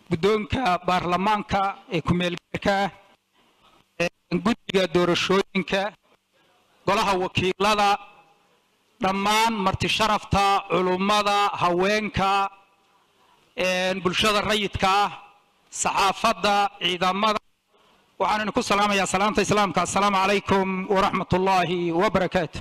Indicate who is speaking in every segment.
Speaker 1: guddoonka baarlamaanka ee ku-meelgaarka ah guddiga doorashooyinka golaha wakiilada dhammaan marti sharafta culummada haweenka bulshada rayidka ah saxaafadda ciidamada waxaan idinku salaamayaa salaamta islaamka assalaamu calaykum waraxmat ullaahi wabarakaatu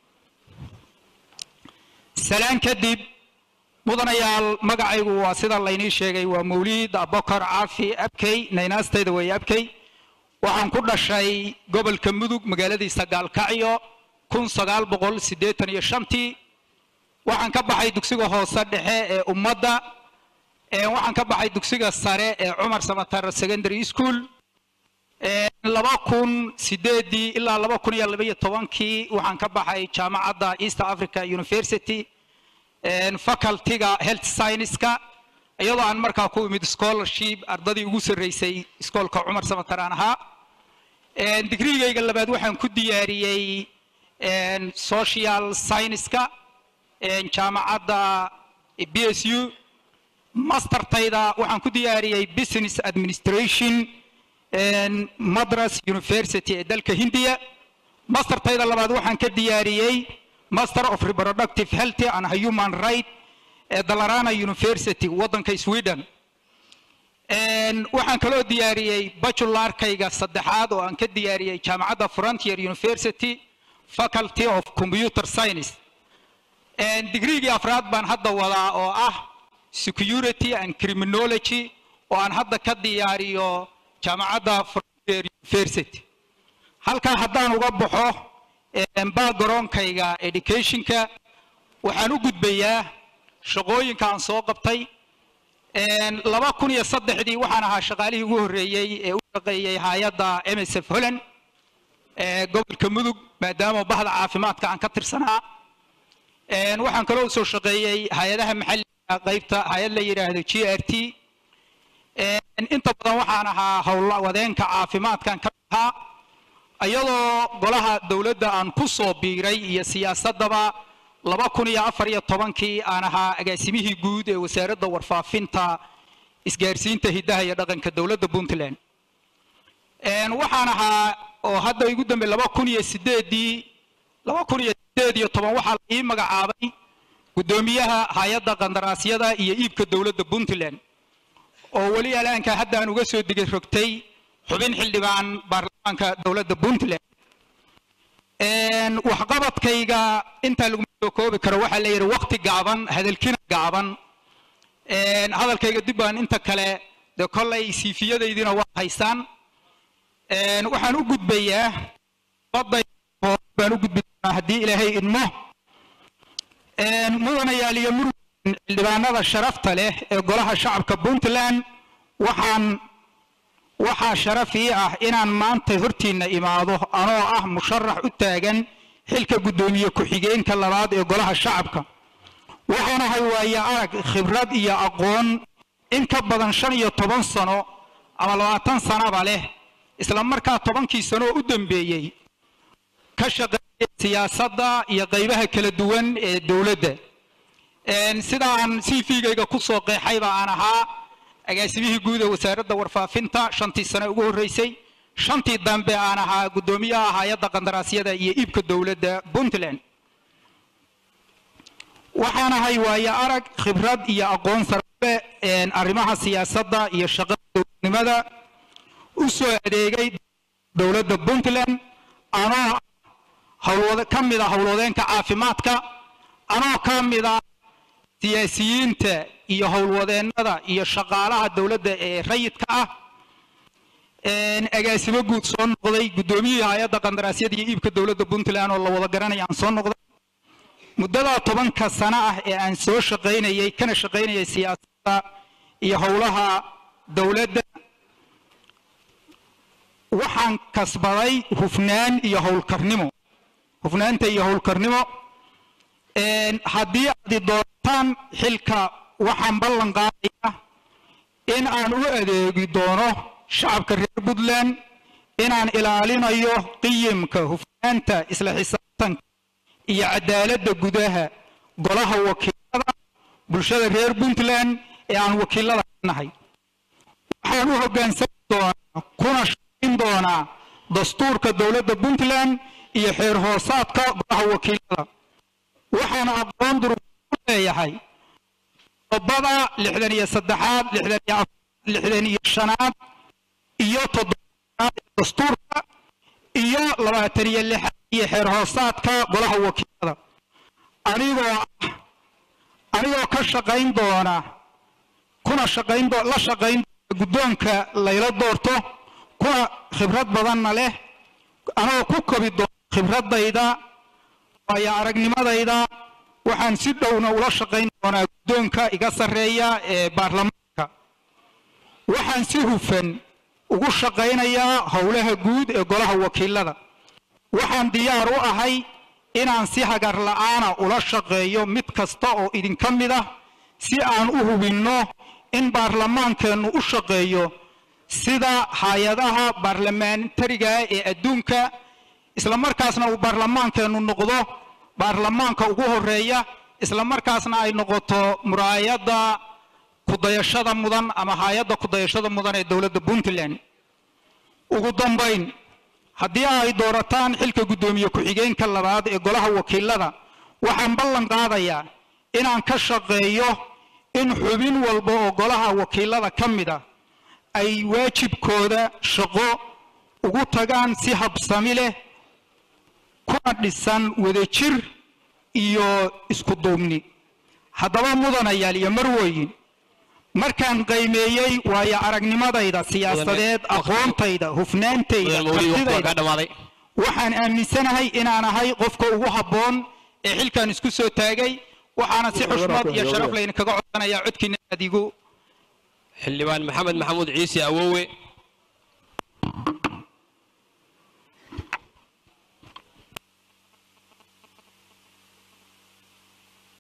Speaker 1: salaan kadib mudanayaal magacaygu waa sida laynii sheegay waa mawliid abokar caafi abkey naynaastayda weeye abkey waxaan ku dhashay gobolka mudug magaaladiisa gaalkacyo kun sagaal boqol siddeetan iyo shantii waxaan ka baxay dugsiga hoose dhexe ee ummadda waxaan ka baxay dugsiga sare ee cumar samatar secondary school laba kun sideedii ilaa laba kun iyo labaiyo tobankii waxaan ka baxay jaamacadda east africa university facultyga health scienceska iyadoo aan markaa ku imid scholarship ardadii ugu sarreysay iskoolka cumar samatar aan ahaa digrigayga labaad waxaan ku diyaariyey social scienceska jaamacadda b s u mastertayda waxaan ku diyaariyey business administration madras university ee dalka hindiya mastertayda labaad waxaan ka diyaariyey master of reproductive health and human right ee dalarana university waddanka sweden waxaan kaloo diyaariyey bajularkayga saddexaad oo aan ka diyaariyey jaamacadda frontier university faculty of computer science digrigii afraad baan hadda wadaa oo ah security and criminology oo aan hadda ka diyaariyo jaamacadda frontier university halkaa haddaan uga baxo backgroundkayga educationka waxaan u gudbayaa shaqooyinka aan soo qabtay laba kun iyo saddexdii waxaan ahaa shaqaalihii ugu horreeyey ee u shaqeeyey hay-adda m s f holland ee gobolka mudug maadaama bahda caafimaadka aan ka tirsanaa waxaan kaloo soo shaqeeyey hay-adaha maxalliga qaybta hay-ad la yidhaahdo g r t inta badan waxaan ahaa howlwadeenka caafimaadkan ka ahaa iyadoo golaha dowladda aan ku soo biiray iyo siyaasaddaba laba kun iyo afar iyo tobankii aan ahaa agaasimihii guud ee wasaaradda warfaafinta isgaarsiinta hiddaha iyo dhaqanka dowladda puntland waxaan ahaa oo hadda igu dambe laba kun iyo sideedii laba kun iyo sideed iyo toban waxaa la ii magacaabay guddoomiyaha hay-adda qandaraasyada iyo iibka dowladda puntland oo weli alaanka hadda aan uga soo digay rogtay xubin xildhibaan baarlamaanka dowladda puntland waxqabadkayga intaa laguma soo koobi karo waxaa la yidhi wakti gaaban hadalkina gaaban hadalkayga dib baan inta kale dee kollay siifiyadaydiina waa haysaan waxaan u gudbayaa baan u gudbi doonaa haddii ilaahay idmo mudanayaal iyo murug xildhibaanada sharafta leh ee golaha shacabka puntland waxaan waxaa sharaf ii ah inaan maanta hortiinna imaado anoo ah musharax u taagan xilka guddoomiye ku-xigeenka labaad ee golaha shacabka waxaanahay waaye arag khibrad iyo aqoon in ka badan shan iyo toban sano ama labaatan sanaba leh isla markaa tobankii sano oo u dambeeyey ka shaqeeyay siyaasadda iyo qaybaha kala duwan ee dowladda sidaan cv-gayga ku soo qeexayba aan ahaa agaasimihii guud ee wasaaradda warfaafinta shantii sane ugu horreysay shantii dambe aan ahaa guddoomiyaha hay-adda qandaraasyada iyo iibka dowladda puntland waxaan ahay waaye arag khibrad iyo aqoon sarbe arrimaha siyaasadda iyo shaqada dowladnimada u soo adeegay dowladda puntland anoo hawlwada ka mid a howlwadeenka caafimaadka anoo ka mid a siyaasiyiinta iyo howlwadeennada iyo shaqaalaha dowladda ee rayidka ah agaasimo guud soo noqday guddoomiyihii hay-adda qandaraasyada iyo iibka dowladda puntland oo la wada garanaya aan soo noqday muddadaa tobanka sano ah ee aan soo shaqaynayay kana shaqaynayay siyaasadda iyo howlaha dowladda waxaan kasbaday hufnaan iyo howlkarnimo hufnaanta iyo howlkarnimo haddii aad doontaan xilka waxaan ballan qaadaya in aan u adeegi doono shacabka reer puntland inaan ilaalinayo qiyimka hufnaanta isla xisaabtanka iyo cadaaladda gudaha golaha wakiilada bulshada reer puntland ee aan wakiilada ka nahay waxaan u hoggaansami doonaa kuna shaqayn doonaa dastuurka dowladda puntland iyo xeer hoosaadka golaha wakiilada waxaan aqoon durug u leeyahay qodobada lixdan iyo saddexaad lixdan iyo afar lixdan iyo shanaad iyo toddobaad ee dastuurka iyo labaatan iyo lixaad iyo xeer hoosaadka golaha wakiilada anigoo ah anigoo ka shaqayn doona kuna shaqayn doo la shaqayn doona guddoonka layla doorto kuna khibrad badanna leh anagoo ku kobi doona khibradayda waayo aragnimadayda waxaan si dhowna ula shaqayn doonaa guddoonka iga sarreeya ee baarlamaanka waxaan si hufan ugu shaqaynayaa howlaha guud ee golaha wakiilada waxaan diyaar u ahay inaan si hagar la'aana ula shaqeeyo mid kasta oo idinka mid ah si aan u hubinno in baarlamaankeennu u shaqeeyo sida hay-adaha baarlamentariga ee adduunka isla markaasna uu baarlamaankeennu noqdo baarlamaanka ugu horeeya isla markaasna ay noqoto muraayadda kudayashada mudan ama hay-adda kudayashada mudan ee dowladda puntland ugu dambayn haddii ay doorataan xilka guddoomiye ku-xigeenka labaad ee golaha wakiilada waxaan ballan qaadayaa inaan ka shaqeeyo in xubin walba oo golaha wakiilada ka mid ah ay waajibkooda shaqo ugu tagaan si habsami leh kuna dhisan wadajir iyo isku duubni haddaba mudanayaal iyo marweyin markaan qiimeeyey waayo aragnimadayda siyaasadeed aqoontayda hufnaantayda kartidayda waxaan aaminsanahay inaan ahay qofka ugu habboon ee xilkan isku soo taagay waxaana si xushmad iyo sharaf layna kaga codsanayaa codkiina aad igu
Speaker 2: xildhibaan maxamed maxamuud ciise awowe